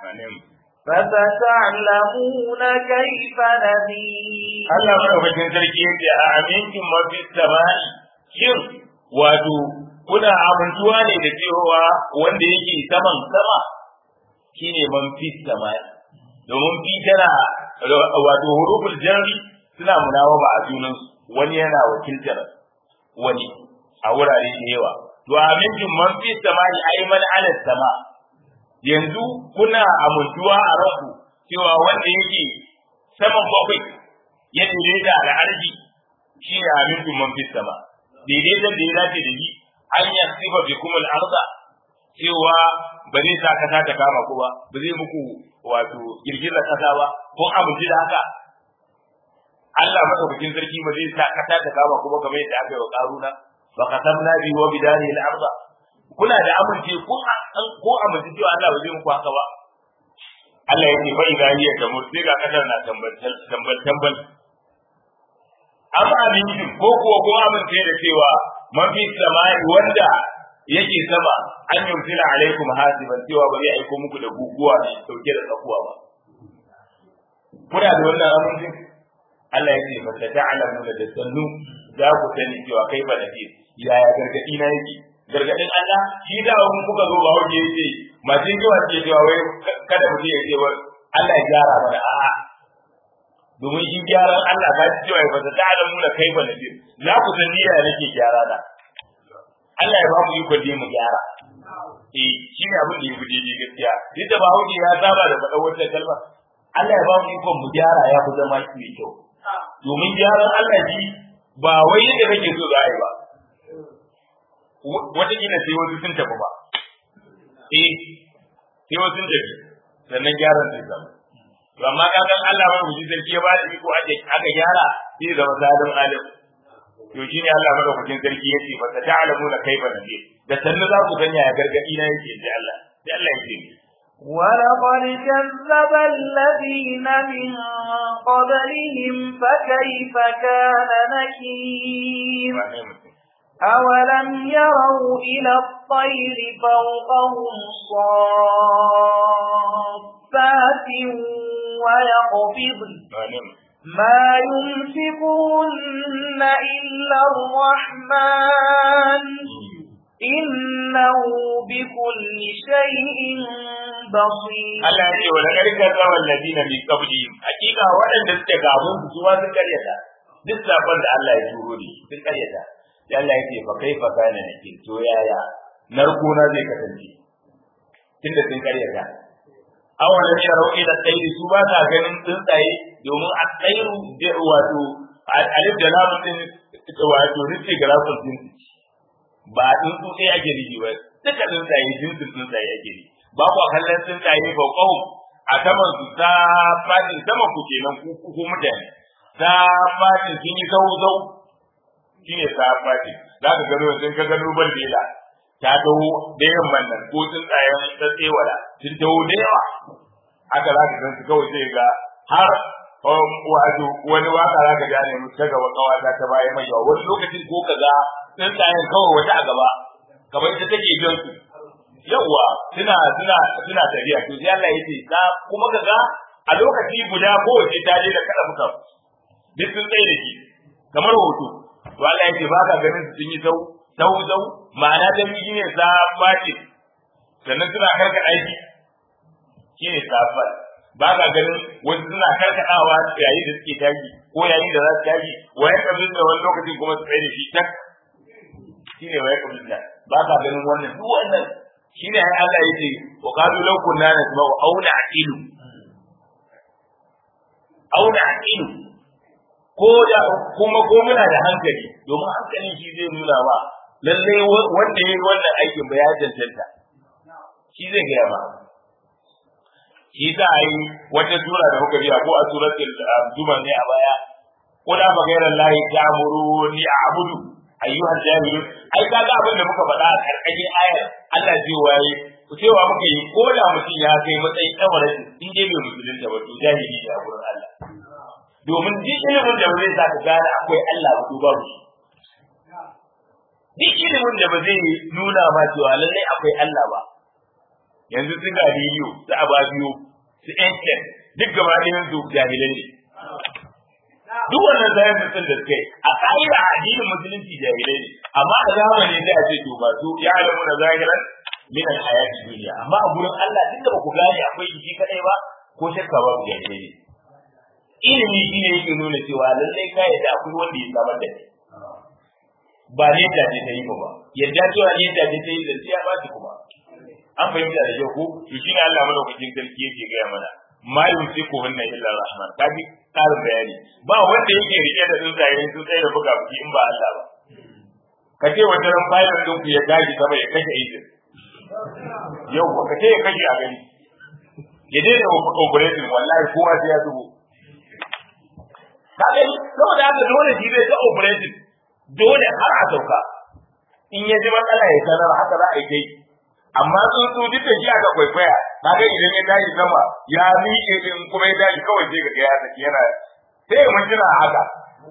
فستعلمون كيف نذير Allah madaukakin sarki yake a aminkin mafi samai shin wato kuna amintuwa ne da cewa wanda yake saman sama shine man fi samai domin fi tana wato huruful jarri suna munawaba a junan wani yana wakiltar wani a wurare da yawa to aminkin man fi samai ai man ala sama yanzu kuna amintuwa a ranku cewa wanda yake saman bakwai ya daidaita da arji shi ne amincin man fi sama daidaitan da ya dace da shi an ya sifa bi kuma al'arza cewa ba zai sa kasa ta kama ku ba ba zai muku wato girgizar kasa ba ko amince da haka Allah madaukakin sarki ba zai sa kasa ta kama ku ba kamar yadda aka yi wa karuna fa qasamna bi wa bidani al-arda kuna da amince ko ko amince cewa Allah ba zai muku haka ba Allah ya ce fa idza hiya tamur sai ga kasar na tambal tambal tambal amma amincin ko kuwa ko amince da cewa man fi samai wanda yake sama an yumsila alaikum hasiban cewa ba zai aiko muku da guguwa ne dauke da tsakuwa ba kuna da wannan amincin Allah ya ce fa ta'lamu da sannu za ku sani cewa kai ba nafi yaya gargadi na yake gargadin Allah shi da mun kuka zo ba wuce yace masu yawa ce cewa wai kada mu ya ce wai Allah ya gyara mana a'a domin shi gyaran Allah ka ci cewa ba ta ta'lamu da kai ba nafi za ku sani yaya nake gyara da Allah ya ba mu iko da mu gyara eh shi ne abin da ya fi daidai gaskiya duk da ba wuce ya saba da faɗa wata kalma Allah ya ba mu iko mu gyara ya fi zama mai kyau domin gyaran Allah shi ba wai yadda kake so za a yi ba wataƙila sai wasu sun tafi ba eh sai wasu sun tafi sannan gyaran zai zama to amma ka san Allah mai wuce sarki ya ba da iko ake aka gyara sai zama zalim alim to shine Allah madaukakin sarki ya ce fa ta'lamuna kaifa nadir da sannan za ku sanya ya gargadi na yake da Allah sai Allah ya ce ولقد كذب الذين من قبلهم فكيف كان نكير أولم يروا إلى الطير فوقهم صافات ويقبضن ما يمسكون إلا الرحمن إنه بكل شيء بصير Allah ya ce wa laqad kadzaba alladina min qablihim hakika waɗanda suke gaban su suwa sun karyata duk sabon da Allah ya turo ne sun karyata sai Allah ya ce fa kaifa kana nake to yaya narko na zai kasance tunda sun karyata awalan yarau ila tsairi su ba ta ganin tsuntsaye domin a tsairu da wato alif da lamun din wato rizki ga rasul din ba tsuntsu sai ake rigi ba duka tsuntsaye jinsin tsuntsaye ake rigi ba ku kallon tsuntsaye ba kawo a saman su ta fadin saman ku kenan ku ku mutane ta fadin sun yi zau zau shi ne ta fadin za ka gano sun ka gano baldela ta taho da yamman nan ko tsuntsayen tsatsewala sun taho da yawa haka za ka san su kawai sai ga har wato wani waka za ka gane mu ta gaba kawata ta baya mai yawa wani lokacin ko kaza tsuntsayen kawai wata a gaba kamar ita take jan su yawa suna suna suna tafiya to sai Allah yace ka kuma kaga a lokaci guda kowace ta je da kada muka duk sun tsaye da shi kamar hoto to Allah yace ba ka ganin su sun yi zau zau zau ma'ana da miji ne sa bace sannan suna karka aiki shi ne safar ba ka ganin wasu suna karkaɗawa yayin da suke tashi ko yayin da za su tashi waye kabin da wani lokacin kuma su tsaye da shi tak shi ne waye kabin da ba ka ganin wannan duk wannan shi ne ai Allah yake wa qalu law kunna nasma'u aw na'qilu aw na'qilu ko da kuma ko muna da hankali domin hankalin shi zai nuna ba lalle wanda yayi wannan aikin ba ya cancanta shi zai gaya ba shi za a yi wata sura da muka biya ko a suratul zuma ne a baya ko da ba gairar lahi ta amuru ni a abudu ayyuhal jahilun ai kaga abin da muka faɗa a karkashin ayar Allah zai waye ku cewa muka yi ko da mutum ya kai matsayin tsawarin in dai bai musulunta ba to jahili ne a gurin Allah domin duk ilimin da zai sa ka gane akwai Allah ba to babu shi duk ilimin da ba zai nuna ma cewa lallai akwai Allah ba yanzu su ga biyu su ababiyo su ancient duk gaba ɗayan su jahilai ne duk wannan zayen sun da suka yi a ƙa'ida a addinin musulunci jahilai ne amma a zamani sai a ce to ba su ya alamu na zahiran min al-hayati duniya amma a gurin Allah tunda ba ku gane akwai jiki kadai ba ko shakka ba ku jahilai ne ilimi shi ne yake nuna cewa lallai ka yadda akwai wanda ya samar da kai ba ne da ce ta yi ba yadda cewa ne da ce ta yi da ya ba kuma an fahimta da kyau ko to shi ne Allah madaukakin sarki yake gaya mana ma yumsiku hunna illa rahman kaji karin bayani ba wanda yake rike da tsuntsaye tsuntsaye da buga buki in ba Allah ba ka ce wata ran bayan din ku ya tashi sama ya kashe idin yau ka ce ya kashe a gani ya daina operating wallahi kowa sai ya zubo kaga saboda haka dole shi zai ta operating dole har a sauka in ya ji matsala ya sanar haka za a yi kai amma tsuntsu duk da shi aka kwaikwaya kaga idan ya tashi sama ya miƙe din kuma ya tashi kawai sai ga ya saki yana sai mun jira haka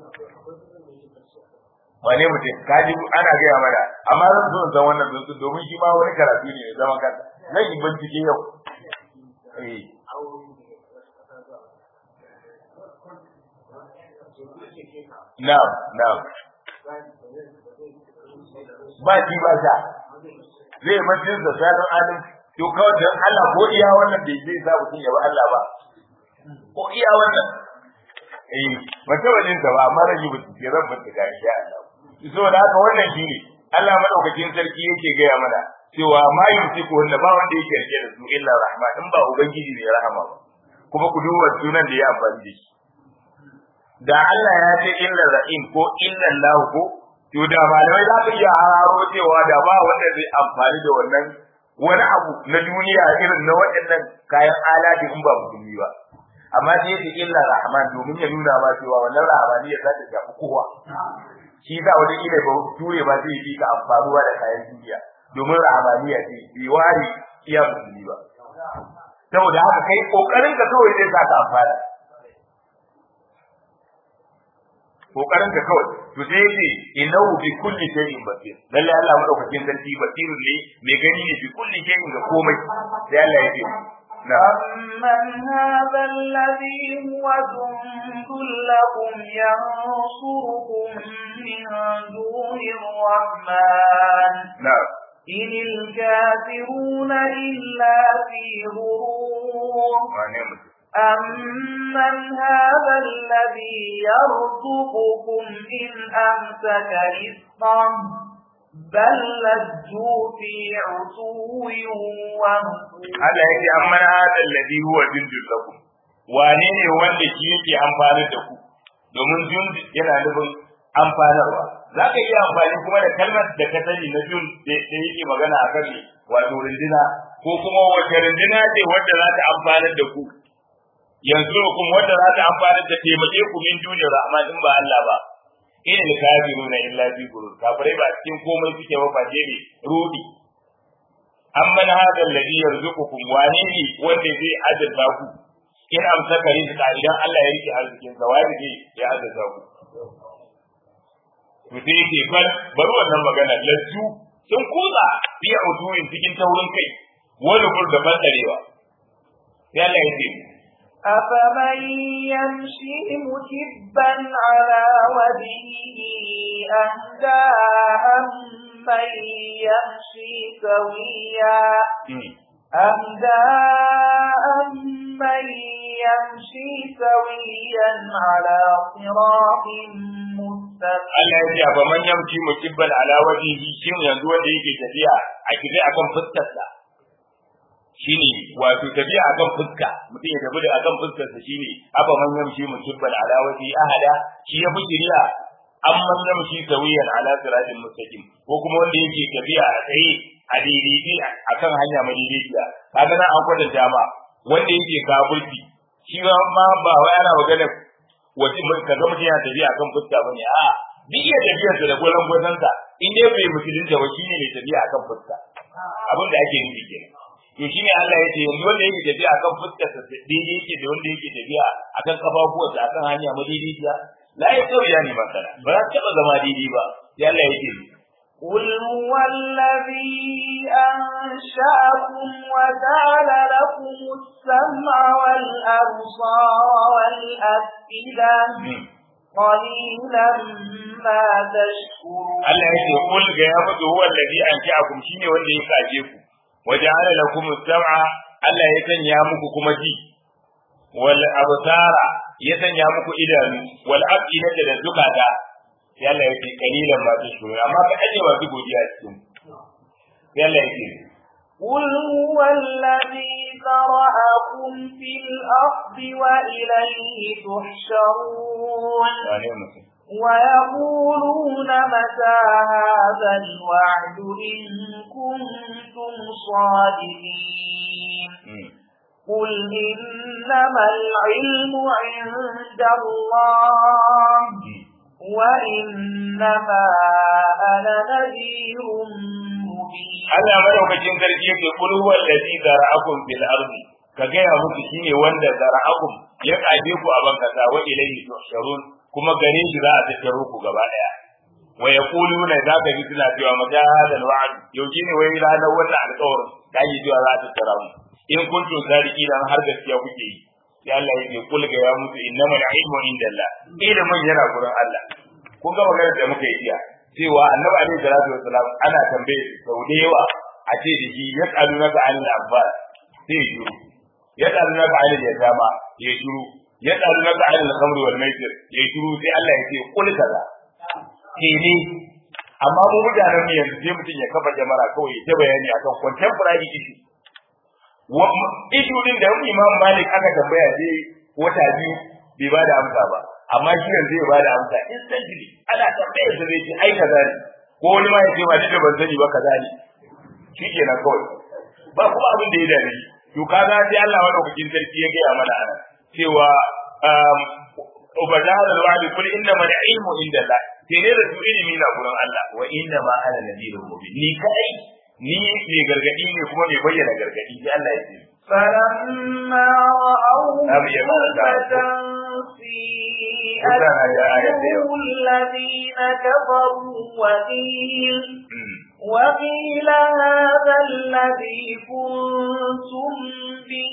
wane mutum kaji ana gaya mana amma zan so san wannan tsuntsu domin shi ma wani karatu ne mai zaman kansa zan yi bincike yau eh Na'am, na'am. Ba shi ba sha. Zai mutum da sanin adam to kawai dan Allah ko iya wannan bai zai sa mutum ya ba Allah ba. Ko iya wannan. Eh, mace wajen ta ba amma rage mutum ke zan mutu ga insha Allah. So da haka wannan shi ne Allah madaukakin sarki yake gaya mana cewa ma yumsiku wanda ba wanda yake rike da su illa rahma in ba ubangiji ne rahama ba. Kuma ku duba sunan da ya amfani da shi. da Allah ya ce illa ra'im ko illa lahu ko to da malamai za su iya hararo cewa da ba wanda zai amfani da wannan wani abu na duniya irin na waɗannan kayan alati in ba musulmi ba amma sai yake illa rahman domin ya nuna ma cewa wannan rahmaniya za ta shafi kowa shi za wani ila ba ture ba zai yi ka amfanuwa da kayan duniya domin rahmaniya ce bai wari iya musulmi ba saboda haka kai kokarin ka kawai zai sa ka amfana kokarin ka kawai to sai yace innahu bi kulli shay'in basir lalle Allah madaukakin sarki basirun ne mai gani ne bi kulli shay'in ga komai sai Allah yace أمن هذا الذي هو جند لكم ينصركم من دون الرحمن نعم إن الكافرون إلا في غرور أمن هذا الذي يرزقكم إن أمسك رزقه بل لجوا في عتو ونفور Allah ya ce amman hada alladhi huwa jundul lakum wane ne wanda shi yake amfani da ku domin jund yana nufin amfanarwa za ka iya amfani kuma da kalmar da ka sani na jund da yake magana a kan wato rindina ko kuma wace rindina ce wadda za ta amfanar da ku yanzu kuma wadda za ta amfana da taimake ku min duniyar rahman in ba Allah ba in al kafiruna illa fi gurur kafirai ba cikin komai suke ba fa ne rudi amman hada alladhi yarzuqukum wani ne wanda zai azurta ku in amsaka rizqa idan Allah ya rike arzikin sa wani ne ya azurta ku to sai yake bal bari wannan magana lazzu sun kuza biya udurin cikin taurin kai wani burda bandarewa sai Allah ya ce أفمن يمشي مكبا على وجهه أهدى أمن يمشي سويا أهداء من يمشي سويا على صراط مستقيم Allah ya ce ba man yamci mukibban ala wajhihi shin yanzu wanda yake tafiya a kife akan fuskarsa shine wato tafiya akan fuska mutum ya tafi da akan fuskarsa shine aba man yamci mukibban ala wajhi ahada shi ya fi kiriya an man yamci sawiyan ala siratin mustaqim ko kuma wanda yake tafiya a tsaye a daidai akan hanya madaidaiciya kaga nan an kwatanta ma wanda yake kafirci shi ma ba wai ana magana wace ka ga mutum yana tafiya akan fuska bane a duk iya tafiyar da gwalan gwasan sa in dai bai musulunta ba shine mai tafiya akan fuska abin da ake nufi kenan to shine Allah ya ce yanzu wanda yake tafiya akan fuskar sa daidai yake da wanda yake tafiya akan kafafuwarsa akan hanya madaidaiciya la ya sauya ne masana ba za ta taba zama daidai ba sai Allah ya ce قل هو الذي أنشأكم وجعل لكم السمع والأبصار والأفئدة قليلا ما تشكرون Allah ya ce kul ga ya mutu huwa alladhi ansha'akum shine wanda ya kaje ku waja'ala lakum as-sam'a Allah ya sanya muku kuma ji wal absara ya sanya muku idanu wal afidata da zukata sai Allah ya ce kalilan ma tashkurun amma ka aje masu godiya cikin sai Allah ya ce قل هو الذي ذرأكم في الأرض وإليه تحشرون wane mutum ويقولون متى هذا الوعد إن كنتم صادقين قل إنما العلم عند الله وإنما أنا نذير مبين Allah madaukakin sarki yake kul huwa allazi zara'akum fil ardi ka gaya muku shine wanda zara'akum ya kaje ku a bankasa wa ilayhi tuhsharun kuma gare shi za a tattaro ku gaba daya wa yaquluna za ka ji suna cewa mata hadal wa'd yauki ne wai ranar wannan alƙawarin da yi cewa za a tattara mu in kuntum sadiki dan har gaskiya kuke yi sai Allah yake kul ga ya mutu innamal ilmu indallah ilimin yana gurin Allah kun ga maganar da muka yi jiya cewa annabi alaihi salatu wassalam ana tambaye sau da yawa a ce da shi ya tsalu na ga anil abbas sai ya shiru ya tsalu na ga anil yatama ya shiru ya tsalu na ga anil khamr wal maisir ya shiru sai Allah ya ce kul kaza ke ne amma mu mutanen mu yanzu sai mutum ya kafa jamara kawai ya ta bayani akan contemporary issue issue din da Imam Malik aka tambaya sai wata biyu bai ba da amsa ba amma shi yanzu ya ba da amsa instantly ana tambayar da zai ce ai kaza ne ko wani ma ya ce ba da ban sani ba kaza ne shi kenan kawai ba kuma abin da ya dame to kaga sai Allah madaukakin sarki ya gaya mana ana cewa ubada da wa'di kul inna ma ilmu inda Allah sai ne da ilimi na gurin Allah wa inna ma ana nadirun mubin ni kai ni mai gargadi ne kuma mai bayyana gargadi sai Allah ya ce فلما رأوه أبي يقول زلفة سيئت وجوه الذين كفروا وقيل وقيل هذا الذي كنتم به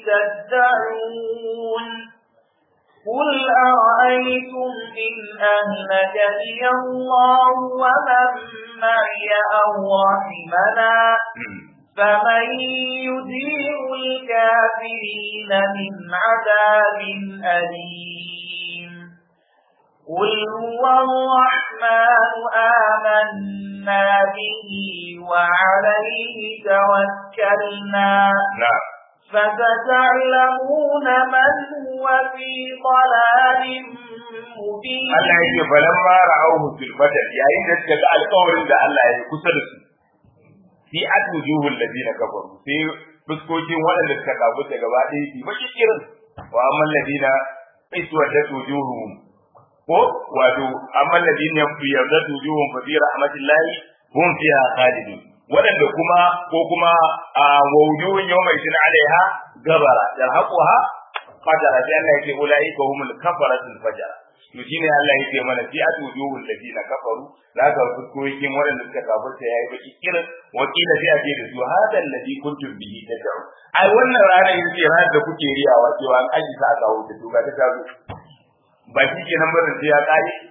تدعون قل أرأيتم إن أهلكني الله ومن معي أو رحمنا فمن يدير الكافرين من عذاب أليم قل هو الرحمن آمنا به وعليه توكلنا na'am فستعلمون من هو في ضلال مبين Allah ya ce falan ma ra'awhu fil badr yayin da suka ga alƙawarin da Allah ya yi kusa da su fi atujuhul ladina kafaru sai fuskokin waɗanda suka kafu da gaba ɗaya su baki kirin wa amman ladina iswadat wujuhum ko wato amman ladina yazadat wujuhum fa fi rahmatillahi hum fiha khalidun waɗanda kuma ko kuma a wujuhun yawma idin alaiha gabara yarhaquha qadara sai Allah ya ce ulaika humul kafaratul fajara to shine Allah yake mana fi atujuhul ladina kafaru zaka fuskokin waɗanda suka kafirta yayi baki kirin wakila sai a ce da su hadal ladhi kuntum bihi tad'u ai wannan rana ita ce ranar da kuke riyawa cewa an aji sa aka wuce to ga ta tazo ba shi kenan barin sai ya kare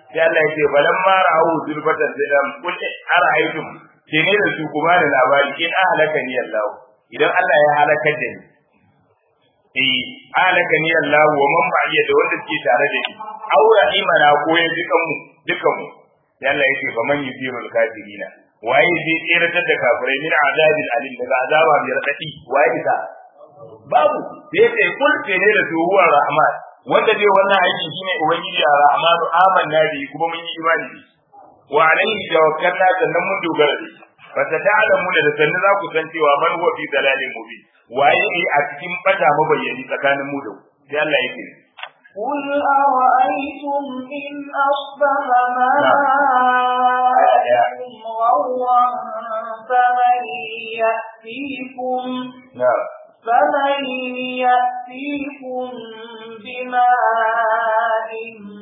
sai Allah ya ce balan ma ra'u zulfatan sai da kul ara'aytum ke ne da su kuma da labari in ahlaka ni Allah idan Allah ya halakar da ni eh ahlaka ni Allah wa man ba'iya da wanda suke tare da ni aura imana ko ya dukan mu dukan mu sai Allah ya ce fa man yusirul kafirina waye zai tseratar da kafirai min azabil alim daga azaba mai radadi waye ka babu sai ce kul ce ne da su huwa rahman wanda zai wannan aiki shine ubangiji ar-rahmanu amanna bi kuma mun yi imani da wa alayhi tawakkalna sannan mun dogara da shi fa ta'lamu da sannan za ku san cewa man huwa fi dalalin mubin waye ne a cikin bata mabayyani tsakanin mu da sai Allah yake قل أرأيتم إن أصبح ماءكم غورا فمن يأتيكم na'am فمن يأتيكم بماء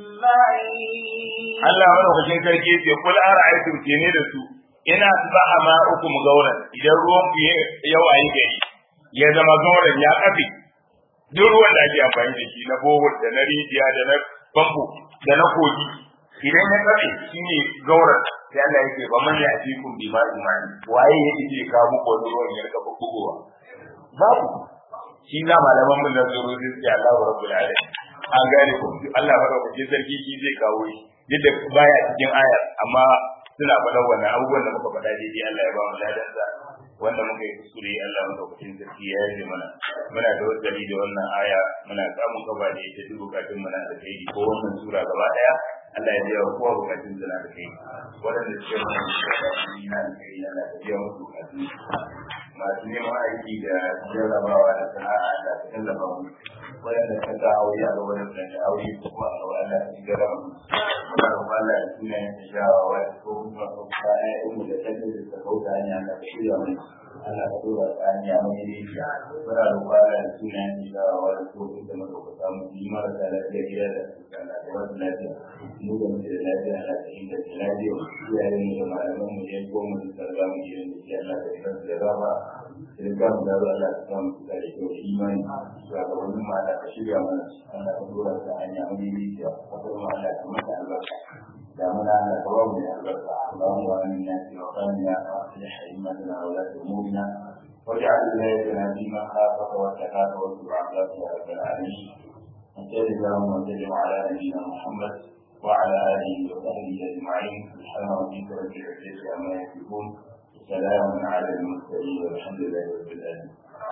معين Allah madaukakin sarki yace kul ara'aytum kene da su ina asbaha ma'ukum gauran idan ruwan ku ya wayi gari ya zama gauran ya kafe duk ruwan da ake amfani da shi na bohol da na rijiya da na famfo da na kogi idan ya kafe shine gauran sai Allah yake ba man ya ci kun bi ma imani waye yake ce ka muku wani ruwan ya rika bugowa babu shi na malaman mun da zuru sai Allahu rabbul alamin an gane ko Allah madaukakin sarki shi zai kawo shi yadda baya cikin ayar amma suna faɗa wannan abubuwan da muka faɗa daidai Allah ya ba mu ladansa wanda muka yi kuskure Allah madaukakin sarki ya yi mana muna da wasali da wannan aya muna samun gaba da ita duk bukatun mu na da kai ko wannan sura gaba daya Allah ya biya kowa bukatun su na da kai waɗanda suke mana bukatun na da kai Allah ya biya musu bukatun masu neman aiki da jarrabawa da sana'a da tallafa mu waɗanda ka ga aure a gaban da aure ko kuma a gaban Allah ya jarraba mu muna roƙon Allah ya tuna ya shawawa ko kuma ko ka ayyamu da tattalin da ka kauta hanya da shirya mai Allah ka dora tsaniya mai rijiya muna roƙon Allah ya tuna ya shawawa ko kuma da muka samu yi marasa lafiya gida da da wasu lafiya mu da muke da lafiya Allah ka inda da lafiya iyayen mu da malaman mu ya goma da sarra mu gidan da shi Allah ka inda da rama sai ka mu da Allah ka samu da kyau imani ga wannan ma Allah ka shirya mana Allah ka dora tsaniya mai rijiya ka kuma Allah ka mata albarka دعونا على قوام البركة اللهم آمنا في وطننا وأصلح أئمتنا وولاة أمورنا واجعل ولايتنا فيما خافك واتقاك واتبع عبادك يا رب العالمين وصل اللهم وسلم على نبينا محمد وعلى آله وصحبه أجمعين سبحان ربك رب العزة عما يصفون وسلام على المرسلين والحمد لله رب العالمين